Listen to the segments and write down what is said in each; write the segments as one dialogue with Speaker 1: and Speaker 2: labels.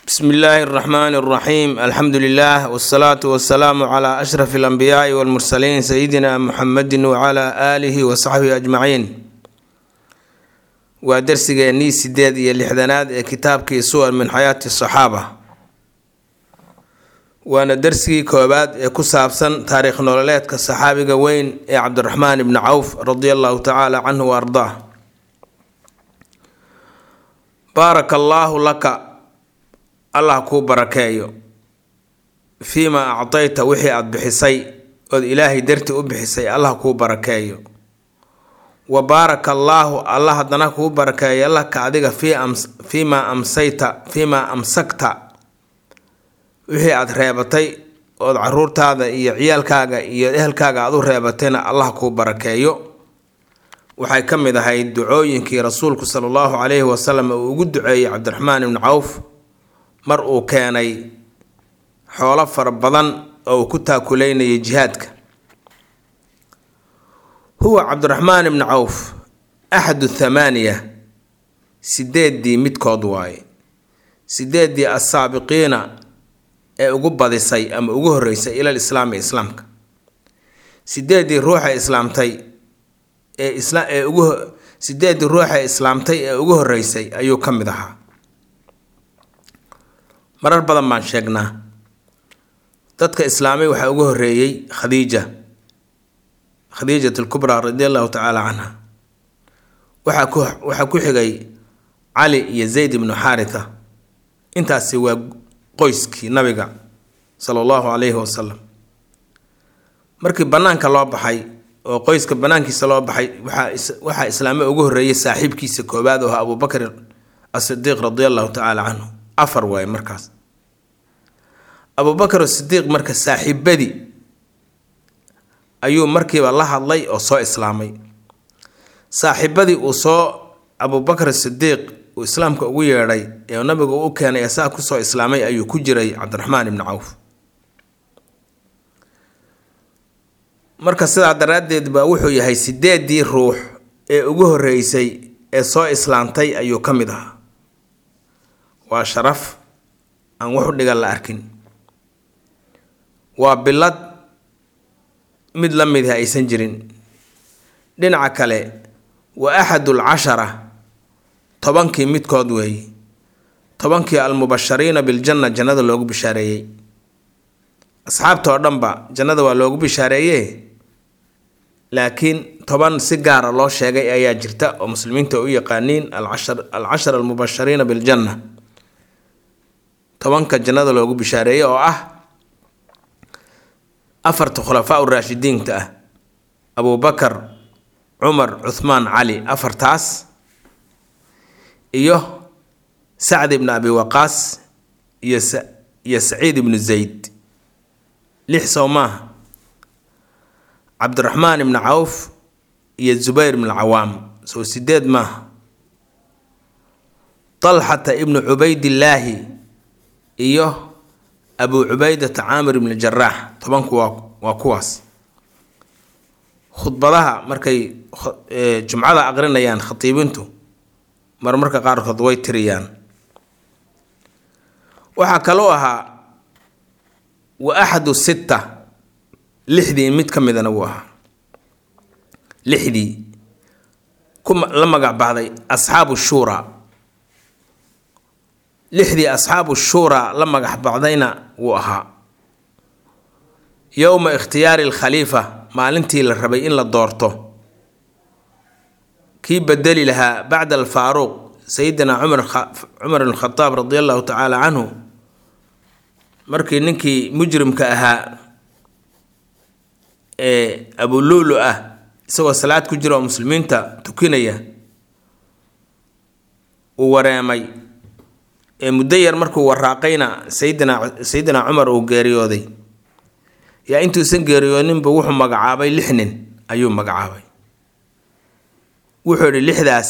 Speaker 1: bsmi illaahi اraxmaani اraxiim alxamdu lilah wsalaatu wasalaamu cla ashraf اlanbiyaai wاlmursaliin sayidina muxamedi wcla aalihi wasaxbihi ajmaciin waa dersigeennii sideed iyo lixdanaad ee kitaabkii suwar min xayaati saxaaba waana dersigii koobaad ee ku saabsan taariikh nololeedka saxaabiga weyn ee cabdiraxmaan ibni cawf radi allahu tacaala canhu wa ardaa baaraka allaahu laka allah kuu barakeeyo fiimaa actayta wixii aada bixisay ood ilaahay darti u bixisay allah kuu barakeeyo wa baaraka allaahu allah haddana kuu barakeeyo laka adiga fiimaa amsayta fiimaa amsakta wixii aada reebatay ood caruurtaada iyo ciyaalkaaga iyo ehelkaaga aada u reebatayna allah kuu barakeeyo waxay ka mid ahayd ducooyinkii rasuulku sala allahu calayhi wasalam uu ugu duceeyey cabdiraxmaan ibni cawf mar uu keenay xoolo fara badan oo uu ku taakuleynayay jihaadka huwa cabdiraxmaan ibni cawf axadu thamaaniya sideeddii midkood waaye sideeddii assaabiqiina ee ugu badisay ama ugu horreysay ilal islaami islaamka sideeddii ruuxa islaamtay ee isla ee ugu sideeddii ruuxa islaamtay ee ugu horreysay ayuu ka mid ahaa marar badan baan sheegnaa dadka islaamay waxaa ugu horreeyey khadiija khadiijat alkubraa radi allahu tacaala canha waxaa ku waxaa ku xigay cali iyo zayd ibnu xaaritha intaasi waa qoyskii nabiga sala allahu calayhi wasalam markii bannaanka loo baxay oo qoyska bannaankiisa loo baxay waxaa waxaa islaame ugu horreeyay saaxiibkiisa koowaad oo ahaa abubakr asidiiq radi allahu tacaala canhu afar waaye markaas abubakar asidiiq marka saaxiibadii ayuu markiiba la hadlay oo soo islaamay saaxiibadii uu soo abubakar sidiiq uu islaamka ugu yeedhay ee nabigu u keenay ee saa kusoo islaamay ayuu ku jiray cabdiraxmaan ibni cawf marka sidaa daraaddeed baa wuxuu yahay sideeddii ruux ee ugu horreysay ee soo islaamtay ayuu ka mid ahaa waa sharaf aan wax u dhigan la arkin waa bilad mid la midih aysan jirin dhinaca kale waa axadul cashara tobankii midkood weeye tobankii almubashariina biljanna jannada loogu bishaareeyey asxaabta oo dhanba jannada waa loogu bishaareeye laakiin toban si gaara loo sheegay ayaa jirta oo muslimiinta u yaqaaniin alcashar almubashariina biljanna tobanka jannada loogu bishaareeyey oo ah afarta khulafaa uraashidiinta ah abubakar cumar cuthmaan cali afartaas iyo sacd ibni abi waqaas iyo iyo saciid ibnu zayd lix sow maaha cabdiraxmaan ibni cawf iyo zubayr ibnu cawaam sow sideed maaha talxata ibnu cubaydillaahi iyo abu cubaydata caamir ibni jaraax tobanku waa waa kuwaas khudbadaha markay jumcada aqrinayaan khatiibintu marmarka qaarkood way tiriyaan waxaa kaloo ahaa wa axadu sitta lixdii mid ka midana wuu ahaa lixdii ku la magac baxday asxaabu shuuraa lixdii asxaabu shuuraa la magax bacdayna wuu ahaa yowma ikhtiyaari alkhaliifa maalintii la rabay in la doorto kii bedeli lahaa bacda alfaaruuq sayidina cumar cumar ibn khadaab radi allahu tacaala canhu markii ninkii mujrimka ahaa ee abuluulu ah isagoo salaad ku jira oo muslimiinta tukinaya uu wareemay ee muddo yar markuu waraaqayna sayidina sayidina cumar uu geeriyooday yaa intuusan geeriyooninba wuxuu magacaabay lix nin ayuu magacaabay wuxuu idhi lixdaas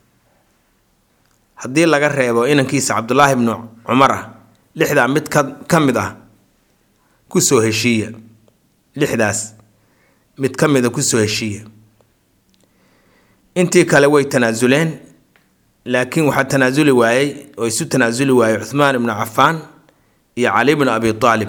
Speaker 1: haddii laga reebo inankiisa cabdulaahi bnu cumar ah lixdaa mid ka ka mid ah kusoo heshiiya lixdaas mid ka mida kusoo heshiiya intii kale way tanaasuleen laakiin waxaa tanaasuli waayey oo isu tanaasuli waayey cuhmaan ibnu cafaan iyo cali bnu abi aalib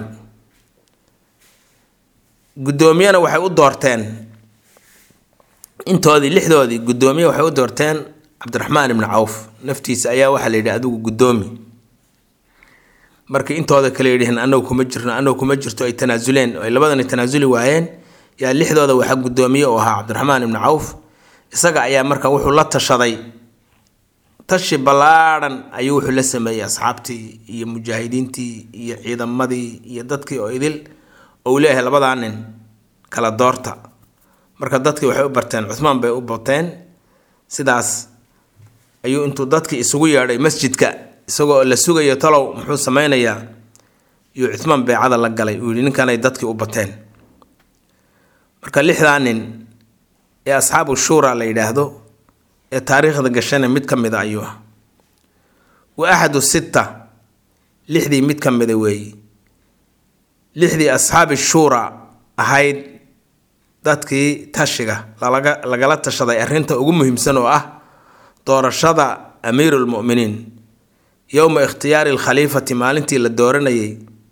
Speaker 1: guddoomiyana waxay u doorteen intoodii lixdoodii guddoomiye waxay u doorteen cabdiraxmaan ibnu cawf naftiisa ayaa waxaa la yidhi adigu guddoomi markii intooda kale yidhihiin anagu kuma jirno anagu kuma jirto ay tanaasuleen oo ay labadani tanaasuli waayeen yaa lixdooda waxaa guddoomiye u ahaa cabdiraxmaan ibnu cawf isaga ayaa marka wuxuu la tashaday tashi ballaadhan ayuu wuxuu la sameeyey asxaabtii iyo mujaahidiintii iyo ciidamadii iyo dadkii oo idil oo uu leeyahay labadaa nin kala doorta marka dadkii waxay u barteen cuhmaan bay u bateen sidaas ayuu intuu dadkii isugu yeedhay masjidka isagoo la sugayo talow muxuu sameynayaa yuu cuhmaan beecada la galay uu yihi ninkanay dadkii u bateen marka lixdaa nin ee asxaabu shuura la yidhaahdo ee taariikhda gashana mid ka mida ayuu ah wa axadu sitta lixdii mid ka mida weeye lixdii asxaabi shuura ahayd dadkii tashiga lalaga lagala tashaday arrinta ugu muhiimsan oo ah doorashada amiiru lmu'miniin yowma ikhtiyaari alkhaliifati maalintii la dooranayay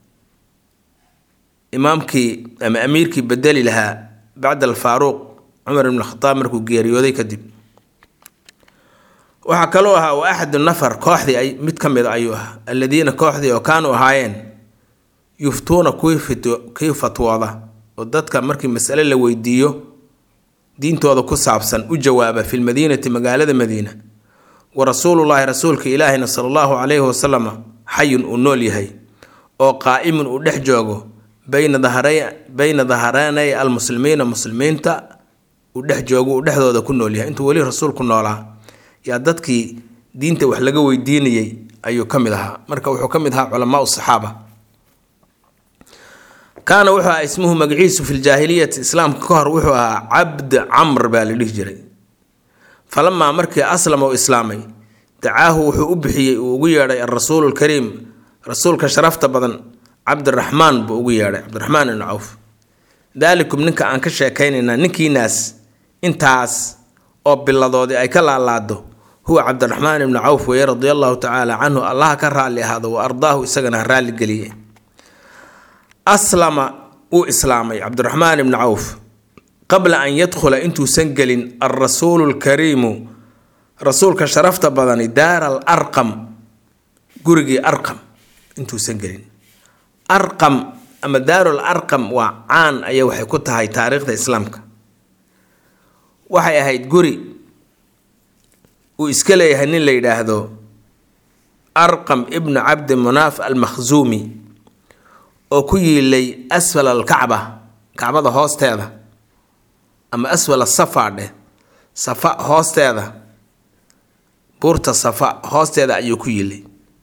Speaker 1: imaamkii ama amiirkii bedeli lahaa bacda alfaaruuq cumar ibn khadaab markuu geeriyooday kadib waxaa kaloo ahaa wa axadu nafar kooxdii ay mid ka mid ayuu ahaa alladiina kooxdii oo kaanuu ahaayeen yuftuuna kuwii kii fatwooda oo dadka markii masale la weydiiyo diintooda ku saabsan u jawaaba fi lmadiinati magaalada madiina wa rasuulullaahi rasuulka ilaahina sala allahu calayhi wasalama xayun uu nool yahay oo qaa'imun uu dhex joogo bayna dahara bayna daharanay almuslimiina muslimiinta uu dhex joogo uu dhexdooda ku nool yahay intuu weli rasuulku noolaa yaa dadkii diinta wax laga weydiinayay ayuu ka mid ahaa marka wuxuu ka mid ahaa culamaau saxaaba kaana wuxuu ahaa ismuhu magaciisu fi ljaahiliyati islaamka ka hor wuxuu ahaa cabd camr baa la dhihi jiray falamaa markii aslama u islaamay dacaahu wuxuu u bixiyey uu ugu yeedhay alrasuulu lkariim rasuulka sharafta badan cabdiraxmaan buu ugu yeedhay cabdiraxmaan ibnu cawf daalikum ninka aan ka sheekaynaynaa ninkiinaas intaas oo biladoodii ay ka laalaado huwa cabdiraxmaan ibnu cawf weeye radia allahu tacaala canhu allaha ka raalli ahaado wa ardaahu isagana ha raalli geliye aslama uu islaamay cabdiraxmaan ibnu cawf qabla an yadkhula intuusan gelin alrasuulu lkariimu rasuulka sharafta badani daara al arqam gurigii arqam intuusan gelin arqam ama daarul arqam waa caan ayay waxay ku tahay taariikhda islaamka waxay ahayd guri uu iska leeyahay nin la yidhaahdo arqam ibnu cabdi munaaf almakhzuumi oo ku yiilay asfal alkacba kacbada hoosteeda ama asfal asafa dheh safa hoosteeda buurta safa hoosteeda ayuu ku yiilay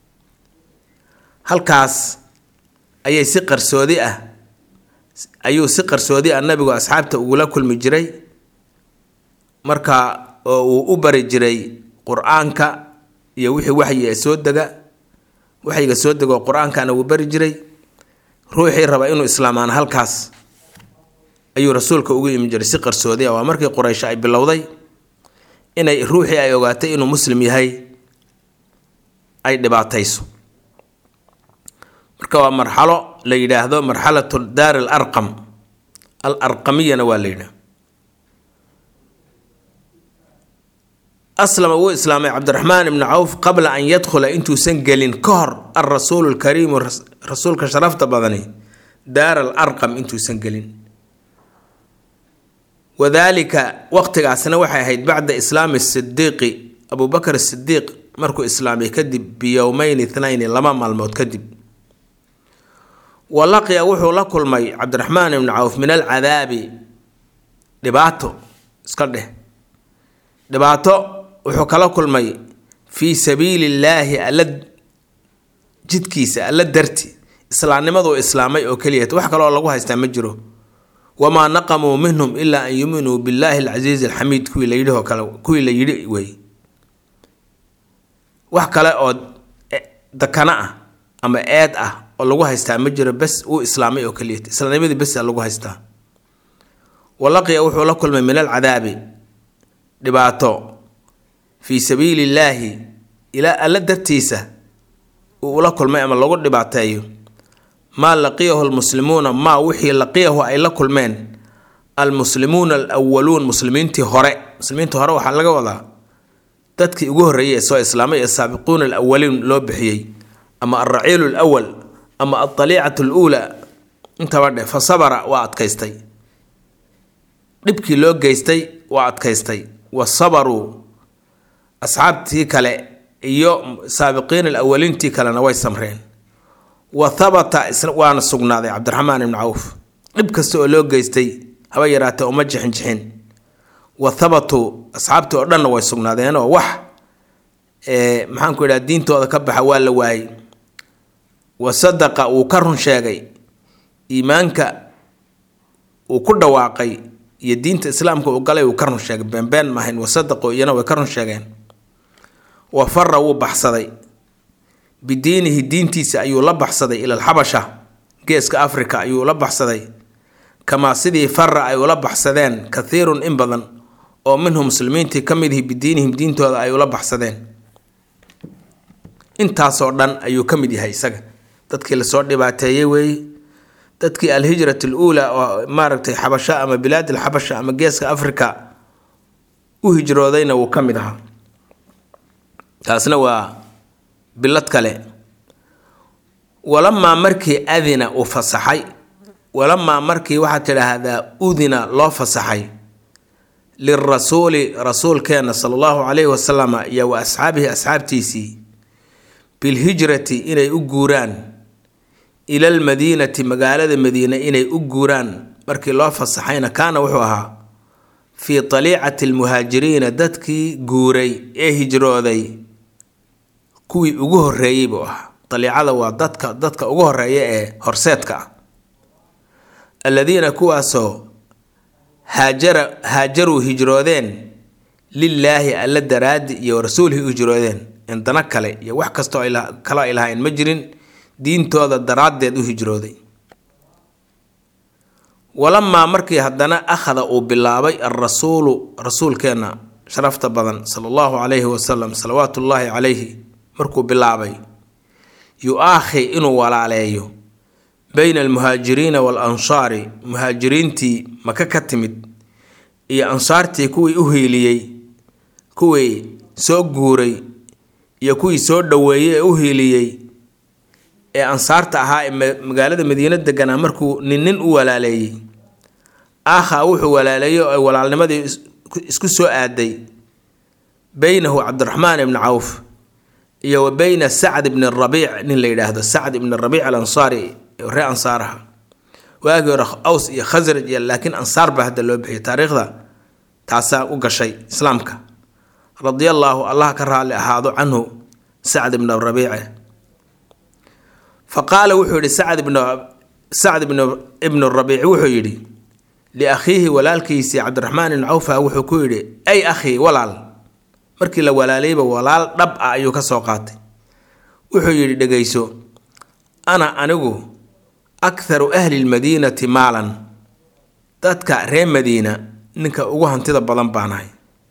Speaker 1: halkaas ayay si qarsoodi ah ayuu si qarsoodi ah nabigu asxaabta ugula kulmi jiray marka oo uu u bari jiray qur-aanka iyo wixii waxyi ee soo dega waxyiga soo dega oo qur-aankana wuu bari jiray ruuxii raba inuu islaamaan halkaas ayuu rasuulka ugu imi jiray si qarsoodi ah waa markii quraysh ay bilowday inay ruuxii ay ogaatay inuu muslim yahay ay dhibaatayso marka waa marxalo la yidhaahdo marxalatu daar al arqam al arqamiyana waa la yidhaah aslama wuu islaamay cabdiraxmaan ibnu cawf qabla an yadkhula intuusan gelin ka hor alrasuulu lkariimu rasuulka sharafta badani daar al arqam intuusan gelin wadaalika waqtigaasna waxay ahayd bacda islaami sidiiqi abubakr sidiiq markuu islaamay kadib biyowmeyn ithnayni laba maalmood kadib wa laqiya wuxuu la kulmay cabdiraxmaan ibnu cawf min alcadaabi dhibaato iska dheh dhibaato wuxuu kala kulmay fii sabiili illaahi alla jidkiisa alla darti islaamnimaduu islaamay oo keliyat wax kaloo lagu haystaa ma jiro wamaa naqamuu minhum ilaa an yuminuu billaahi alcasiizi alxamiid kuwii la yidhi oo kale kuwii la yidhi wey wax kale oo dakana ah ama eed ah oo lagu haystaa ma jiro bes uu islaamay oo keliyat islaamnimadii besa lagu haystaa walaqiya wuxuu la kulmay min alcadaabi dhibaato fii sabiili illaahi ilaa alla dartiisa uu ula kulmay ama lagu dhibaateeyo maa laqiyahu lmuslimuuna maa wixii laqiyahu ay la kulmeen almuslimuuna alawaluun muslimiintii hore muslimiintii hore waxaa laga wadaa dadkii ugu horreeyay ee soo islaamay ee saabiquuna alawaliin loo bixiyey ama alraciilu alawal ama aldaliicatu aluulaa intaba dheh fa sabara waa adkaystay dhibkii loo geystay waa adkaystay wa sabaruu asxaabtii kale iyo saabiqiin alawaliintii kalena way samreen wa habata waana sugnaaday cabdiraxmaan ibni cawf dhib kasta oo loo geystay haba yaraatee uma jixin jixin wa habatuu asxaabtii oo dhanna way sugnaadeenoo wax maxaanku idhaha diintooda ka baxa waa la waayey wa sadaqa wuu ka run sheegay iimaanka uu ku dhawaaqay iyo diinta islaamka uu galay uu ka run sheegay beenbeen maahayn wa sadaqu iyana way ka run sheegeen wa fara wuu baxsaday bidiinihi diintiisa ayuu la baxsaday ila alxabasha geeska africa ayuu la baxsaday kamaa sidii fara ay ula baxsadeen kathiirun in badan oo minhum muslimiintii ka mid ihi bidiinihim diintooda ay ula baxsadeen intaasoo dhan ayuu ka mid yahay isaga dadkii lasoo dhibaateeyey weeye dadkii alhijrat aluulaa oo maaragtay xabasho ama bilaad alxabasha ama geeska africa u hijroodayna wuu ka mid ahaa taasna waa bilad kale walamaa markii adina uu fasaxay walamaa markii waxaad tidhaahdaa udina loo fasaxay lirasuuli rasuulkeenna sala allahu calayhi wasalama iyo wa asxaabihi asxaabtiisii bilhijrati inay u guuraan ila almadiinati magaalada madiine inay u guuraan markii loo fasaxayna kaana wuxuu ahaa fii taliicati almuhaajiriina dadkii guuray ee hijrooday kuwii ugu horreeyey buu ahaa daliicada waa dadka dadka ugu horeeya ee horseedka ah alladiina kuwaasoo haajara haajaruu hijroodeen lilaahi alla daraadi iyo rasuulhi u hijroodeen indana kale iyo wax kastoo kalo ay lahayn ma jirin diintooda daraaddeed u hijrooday walamaa markii haddana akhada uu bilaabay alrasuulu rasuulkeenna sharafta badan sala allahu calayhi wasalam salawaatu ullaahi calayhi markuu bilaabay yu-aakhi inuu walaaleeyo bayna almuhaajiriina waalansaari muhaajiriintii maka ka timid iyo ansaartii kuwii u hiiliyey kuwii soo guuray iyo kuwii soo dhoweeyey ee u hiiliyey ee ansaarta ahaa ee magaalada madiino deganaa markuu nin nin u walaaleeyey aakha wuxuu walaaleeyey oo ay walaalnimadii isku soo aaday beynahu cabdiraxmaan ibni cawf iyo wa beyna sacd ibni rabiic nin la yidhaahdo sacd ibni rabiic alansaari ree ansaaraha waagii hore aws iyo khasraj iyo laakiin ansaar baa hadda loo bixiyay taariikhda taasaa u gashay islaamka radia allaahu allah ka raalli ahaado canhu sacd ibn rabiice fa qaala wuxuu yidhi sacd ibn sacd ibn ibnu rabiici wuxuu yidhi liakhiihi walaalkiisii cabdiraxmaan ibn cawfa wuxuu ku yidhi ay akhii walaal markii la walaalayba walaal dhab ah ayuu ka soo qaatay wuxuu yidhi dhegayso ana anigu akharu ahli lmadiinati maalan dadka reer madiina ninka ugu hantida badan baanahay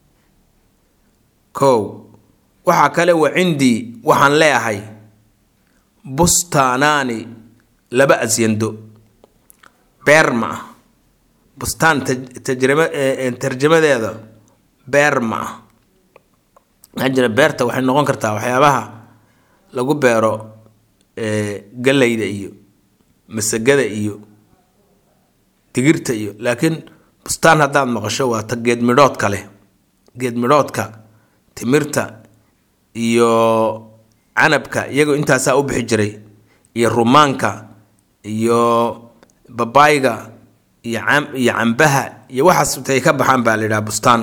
Speaker 1: kow waxaa kale wa cindii waxaan leeahay bustaanaani laba asyando beer ma ah bustaan tajrima tarjamadeeda beer ma ah maxaa jira beerta waxay noqon kartaa waxyaabaha lagu beero gallayda iyo masagada iyo digirta iyo laakiin bustaan haddaad maqasho waa ta geed midhoodka leh geed midhoodka timirta iyo canabka iyagoo intaasaa u bixi jiray iyo rumaanka iyo babaayga iyo iyo cambaha iyo waxaas intay ka baxaan baa la yidhaha bustaan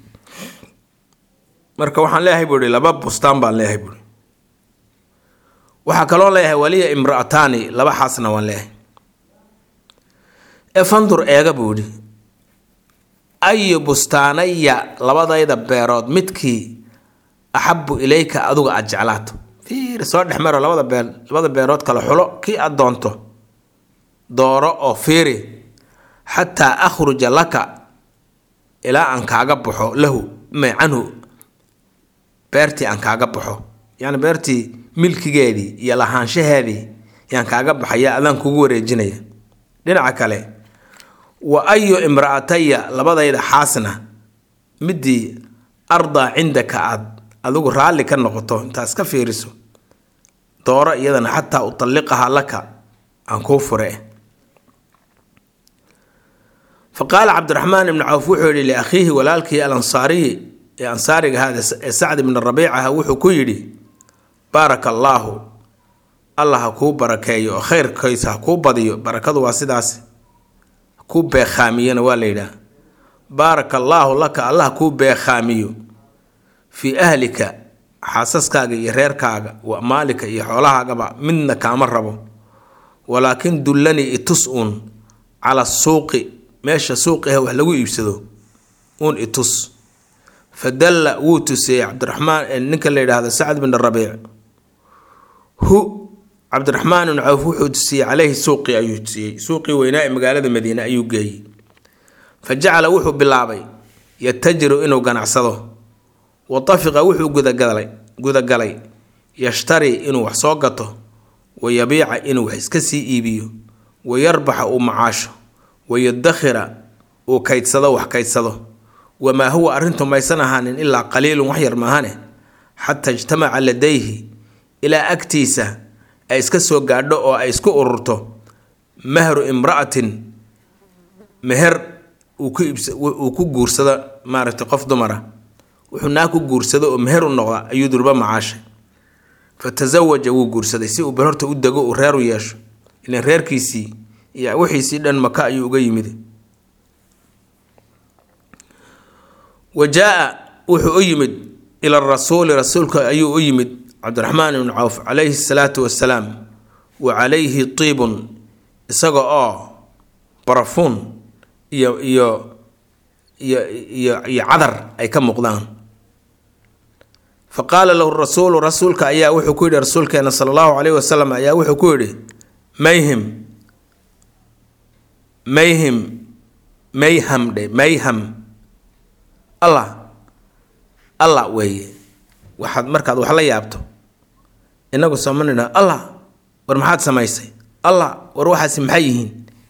Speaker 1: marka waxaan leeyahay buu ihi laba bustaan baan leeyahay buui waxaa kaloo leeyahay waliya imra'ataani laba xaasna waan leeyahay ee fandur eega buu idhi ayu bustaanaya labadayda beerood midkii axabu ilayka aduga aada jeclaato fiir soo dhex maro labada beel labada beerood kale xulo kii aad doonto dooro oo fiiri xataa akhruja laka ilaa aan kaaga baxo lahu may canhu beertii aan kaaga baxo yacni beertii milkigeedii iyo lahaanshaheedii yaan kaaga baxaya adaan kugu wareejinaya dhinaca kale wa ayu imra'ataya labadayda xaasna midii ardaa cindaka aad adigu raalli ka noqoto intaas ka fiiriso dooro iyadana xataa utalliqahaa laka aan kuu fure fa qaala cabdiraxmaan ibnu cawf wuxuu yidhi liakhiihi walaalkii alansaariyi ee ansaariga hada ee sacd ibni rabiicaha wuxuu ku yidhi baaraka allaahu allah ha kuu barakeeyo oo khayrkiisa ha kuu badiyo barakadu waa sidaas kuu beekhaamiyona waa la yidhaah baaraka allaahu laka allah kuu beekhaamiyo fii ahlika xaasaskaaga iyo reerkaaga wa maalika iyo xoolahaagaba midna kaama rabo walaakin dullanii itus uun cala suuqi meesha suuqiha wax lagu iibsado uun itus fa dalla wuu tusiyey cabdiraxmaan ninka la yidhaahdo sacd bin rabiic hu cabdiraxmaan ibn cawf wuxuu tusiyey caleyhi suuqii ayuu tusiyey suuqii weynaa ee magaalada madiine ayuu geeyey fa jacala wuxuu bilaabay yatajiru inuu ganacsado wa tafiqa wuxuu gudagalay gudagalay yashtari inuu wax soo gato wa yabiica inuu wax iska sii iibiyo wa yarbaxa uu macaasho wa yadakhira uu kaydsado wax kaydsado wamaa huwa arrintu maysan ahaanin ilaa qaliilun wax yar maahane xataa ijtamaca ladayhi ilaa agtiisa ay iska soo gaadho oo ay isku ururto mahru imra'atin meher uu ku guursado maaragtay qof dumara wuxuu naa ku guursado oo meher u noqda ayuu durba macaashay fa tasawaja wuu guursaday si uu bal horta u dego uu reer u yeesho ilan reerkiisii iyo wixiisii dhan maka ayuu uga yimid wa jaa wuxuu u yimid ila rasuuli rasuulka ayuu u yimid cabdiraxmaan ibnu cawf calayhi salaatu wasalaam wa calayhi tiibun isaga oo barafuun iyo iyo iyo iyo iyo cadar ay ka muuqdaan fa qaala lahu rasuulu rasuulka ayaa wuxuu ku yidhi rasuulkeena sala allahu calayhi wasalam ayaa wuxuu ku yidhi mayhim mayhim mayham dhe mayham allah allah weeye waxaad markaad wax la yaabto inagu sooma nidha allah war maxaad samaysay allah war waxaasi maxay yihiin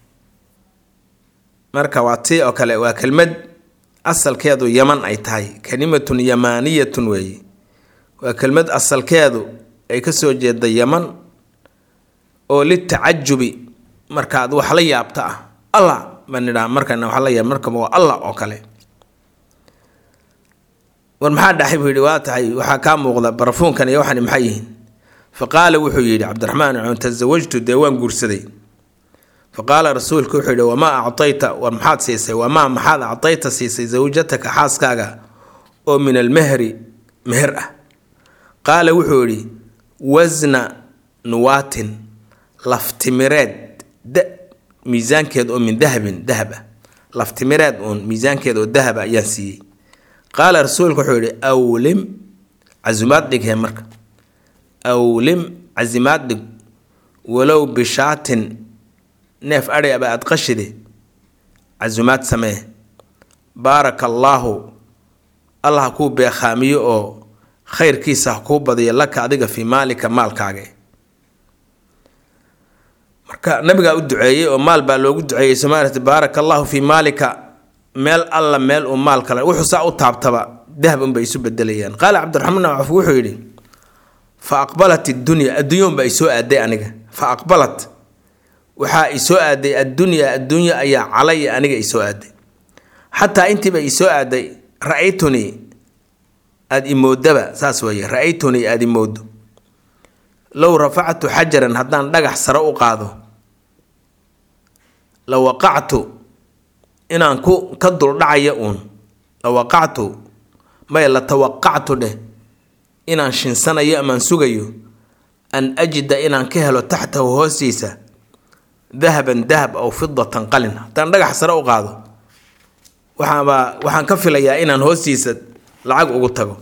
Speaker 1: marka waa tii oo kale waa kelmad asalkeedu yaman ay tahay kalimatun yamaaniyatun weeye waa kelmad asalkeedu ay ka soo jeeda yaman oo litacajubi markaad wax la yaabta ah allah baan nidhaha markana wax la yaab markaba waa allah oo kale war maxaa dhaxay buu yidhi waa tahay waxaa kaa muuqda barafuunkan iyo waxani maxay yihiin fa qaala wuxuu yidhi cabdiraxmaan cun tasawajtu dee waan guursaday fa qaala rasuulku wuxuu yidhi wamaa actayta war maxaad siisay wamaa maxaad actayta siisay zawjataka xaaskaaga oo min almehri meher ah qaala wuxuu yidhi wasna nuwaatin laftimireed da miisaankeed oo min dahabin dahab ah laftimireed uun miisaankeed oo dahab ah ayaan siiyey qaala rasuulku wuxuu yidhi awlim casumaad dhighee marka awlim casimaad dhig walow bishaatin neef adhay aba aad qashide casumaad samee baaraka allaahu allah ha kuu beekhaamiyo oo khayrkiisa ha kuu badiyo laka adiga fii maalika maalkaaga marka nabigaa u duceeyey oo maal baa loogu duceeyey somaaliat baaraka allaahu fii maalika meel alla meel uu maal kale wuxuu saa u taabtaba dahab unbay isu bedelayaan qaala cabdiraxmaan caf wuxuu yidhi fa aqbalat iddunya adduunyaunbaa isoo aaday aniga fa aqbalat waxaa isoo aaday addunya adduunya ayaa calaya aniga isoo aaday xataa intiiba isoo aaday ra-aytunii aada imoodaba saas weeye ra-aytunii aada imoodo low rafactu xajaran haddaan dhagax sare u qaado la waqactu inaan ku ka duldhacaya uun la waqactu may la tawaqactu dheh inaan shinsanayo amaan sugayo an ajida inaan ka helo taxtahu hoostiisa dahaban dahab aw fidatan qalin haddaan dhagax sare u qaado waxaabaa waxaan ka filayaa inaan hoostiisa lacag ugu tago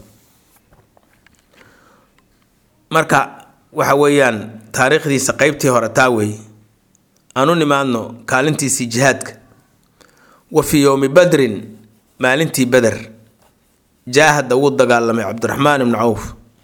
Speaker 1: marka waxa weeyaan taariikhdiisa qeybtii hore taa weeye aan u nimaadno kaalintiisii jihaadka wa fii yowmi badrin maalintii beder jaahada wuu dagaalamay cabdiraxmaan ibnu cawf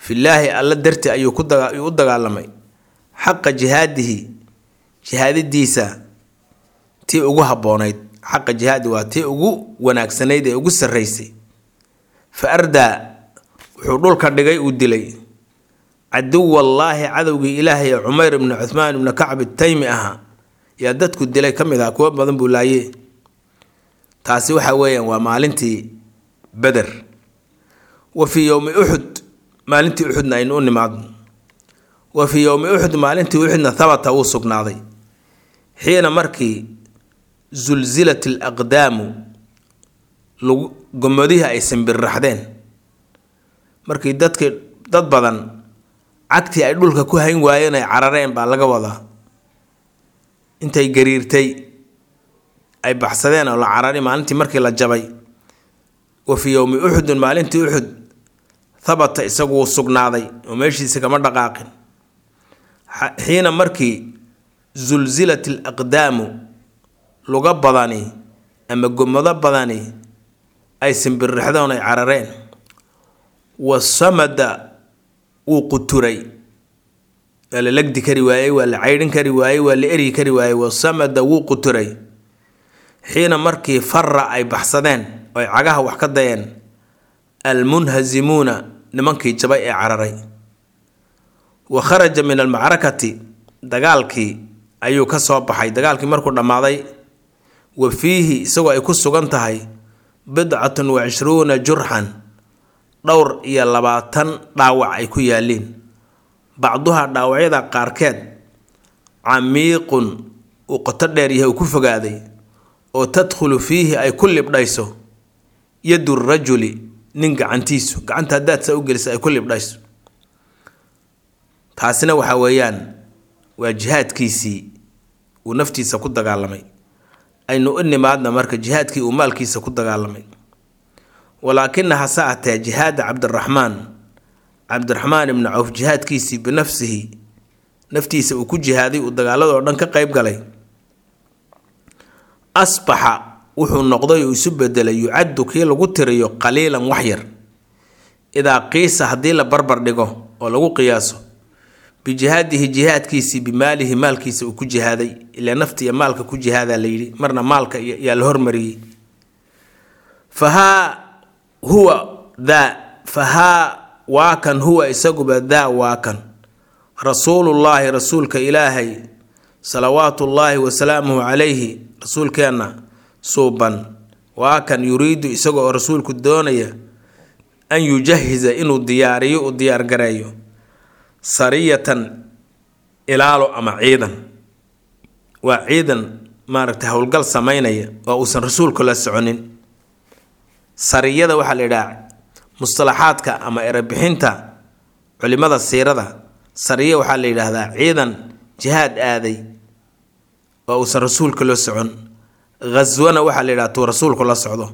Speaker 1: fillaahi alla darti ayuu ku u dagaalamay xaqa jihaadihi jihaadadiisa tii ugu habboonayd xaqa jihaadi waa tii ugu wanaagsanayd ee ugu sarraysay fa ardaa wuxuu dhulka dhigay uu dilay caduwallaahi cadowgii ilaahay ee cumayr ibnu cuhmaan ibnu kacb taymi ahaa yaa dadku dilay ka mid ah kuwo badan buu laaye taasi waxa weeyaan waa maalintii beder wa fii yowmi uxud maalintii uxudna aynu u nimaadno wa fii yowmi uxud maalintii uxudna habata wuu sugnaaday xiina markii sulsilat alaqdaamu lagu gommadihii ay simbirraxdeen markii dadkii dad badan cagtii ay dhulka ku hayn waayeen ay carareen baa laga wadaa intay gariirtay ay baxsadeen oo la carari maalintii markii la jabay wa fii yowmi uxudin maalintii uxud habata isagu wuu sugnaaday oo meeshiisa kama dhaqaaqin xiina markii sulsilat alaqdaamu luga badani ama gomado badani ay simbirrixdoon ay carareen wa samada wuu quturay waa la legdi kari waayey waa la caydhin kari waayey waa la eryi kari waayey wa samada wuu quturay xiina markii fara ay baxsadeen oo ay cagaha wax ka dayeen almunhasimuuna nimankii jabay ee cararay wa kharaja min almacrakati dagaalkii ayuu ka soo baxay dagaalkii markuu dhammaaday wa fiihi isagoo ay ku sugan tahay bidcatun wa cishruuna jurxan dhowr iyo labaatan dhaawac ay ku yaaliin bacduha dhaawacyada qaarkeed camiiqun uu qoto dheer yahay uu ku fogaaday oo tadkhulu fiihi ay ku libdhayso yadu rajuli nin gacantiisu gacanta haddaad saa u gelisa ay ku libdhayso taasina waxa weeyaan waa jihaadkiisii uu naftiisa ku dagaalamay aynu u nimaadna marka jihaadkii uu maalkiisa ku dagaalamay walaakina hase atee jihaada cabdiraxmaan cabdiraxmaan ibnu cawf jihaadkiisii binafsihi naftiisa uu ku jihaaday uu dagaaladoo dhan ka qeyb galay asbaxa wuxuu noqday oo isu bedelay yucaddu kii lagu tiriyo qaliilan waxyar idaa qiisa haddii la barbar dhigo oo lagu qiyaaso bijihaadihi jihaadkiisii bimaalihi maalkiisa uu ku jihaaday ilaa nafta iyo maalka ku jihaadaa la yidhi marna maalka yaa la hormariyey fahaa huwa daa fahaa waa kan huwa isaguba daa waa kan rasuulullaahi rasuulka ilaahay salawaatullaahi wasalaamuhu calayhi rasuulkeenna suuban waa kan yuriidu isaga oo rasuulku doonaya an yujahiza inuu diyaariyo u diyaargareeyo sariyatan ilaalo ama ciidan waa ciidan maaragtay howlgal sameynaya oo uusan rasuulku la soconin sariyada waxaa la yidhaha mustalaxaadka ama erebixinta culimada siirada sariya waxaa la yidhaahdaa ciidan jihaad aaday oo uusan rasuulka la socon ghaswana waxaa la yidhaha tuu rasuulku la socdo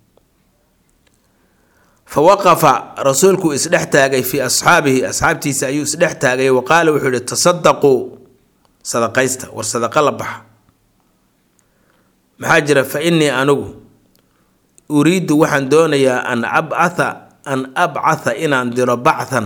Speaker 1: fa waqafa rasuulku isdhex taagay fii asxaabihi asxaabtiisa ayuu isdhex taagay wa qaala wuxuu yihi tasadaquu sadaqaysta war sadaqa la baxa maxaa jira fa innii anigu uriidu waxaan doonayaa an abcatha an abcatha inaan diro bacthan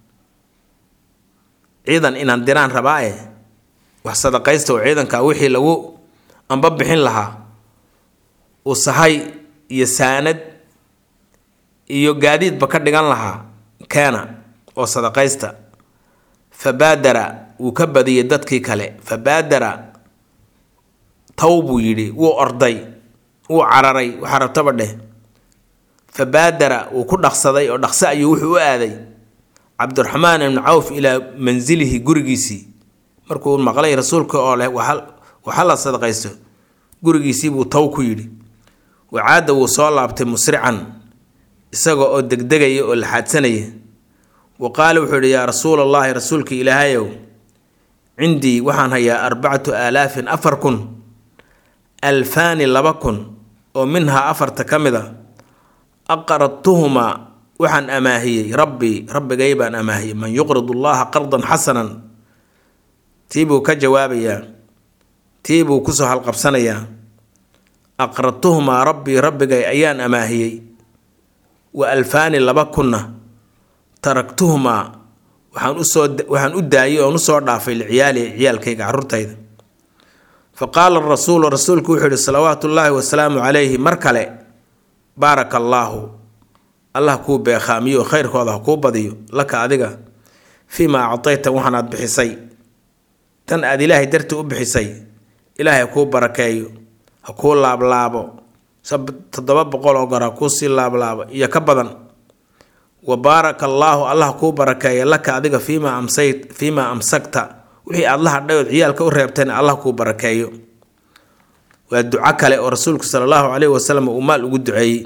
Speaker 1: ciidan inaan diraan rabaae wax sadaqaysta oo ciidanka wixii lagu amba bixin lahaa usahay iyo saanad iyo gaadiidba ka dhigan lahaa keena oo sadaqaysta fabaadara wuu ka badiyey dadkii kale fabaadara taw buu yidhi wuu orday wuu cararay waxaa rabtaba dheh fabaadara wuu ku dhaqsaday oo dhaqso ayuu wuxuu u aaday cabdiraxmaan ibnu cawf ilaa mansilihi gurigiisii markuu maqlay rasuulka oo leh waxa la sadaqaysto gurigiisii buu taw ku yidhi wacaada wuu soo laabtay musrican isaga oo degdegaya oo laxaadsanaya wa qaala wuxuu yidhi yaa rasuul allaahi rasuulka ilaahayow cindii waxaan hayaa arbacatu aalaafin afar kun alfaani laba kun oo minhaa afarta ka mid a aqradtuhumaa waxaan amaahiyey rabbii rabbigay baan amaahiyey man yuqrid allaha qardan xasanan tii buu ka jawaabayaa tii buu kusoo halqabsanayaa aqradtuhumaa rabbii rabbigay ayaan amaahiyey wa alfaani laba kunna taraktuhumaa waxaan usoo waxaan u daayay oon usoo dhaafay liciyaali ciyaalkayga carruurtayda fa qaala rasuulu rasuulku wuxuu yihi salawaatu ullaahi wasalaamu calayhi mar kale baaraka allaahu allah kuu beekhaamiyo khayrkooda ha kuu badiyo laka adiga fii maa actayta waxaan aad bixisay tan aad ilaahay darti u bixisay ilaahay ha kuu barakeeyo ha kuu laablaabo toddoba boqol oo goor ha kuu sii laablaabo iyo ka badan wa baaraka allaahu allah kuu barakeeya laka adiga fiimaa amsay fiimaa amsagta wixii aad la hadhay ood ciyaalka u reebteen allah kuu barakeeyo waa duco kale oo rasuulku sala allahu caleyhi wasalam uu maal ugu duceeyey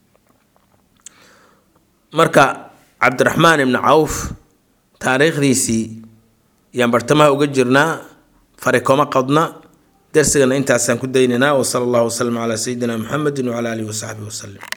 Speaker 1: marka cabdiraxmaan ibni cawf taariikhdiisii yaan bartamaha uga jirnaa fari koma qadna darsigana intaasaan ku daynaynaa wa sala allahu wasalam calaa sayidina muxamedin wacala alihi wasaxbihi wasalim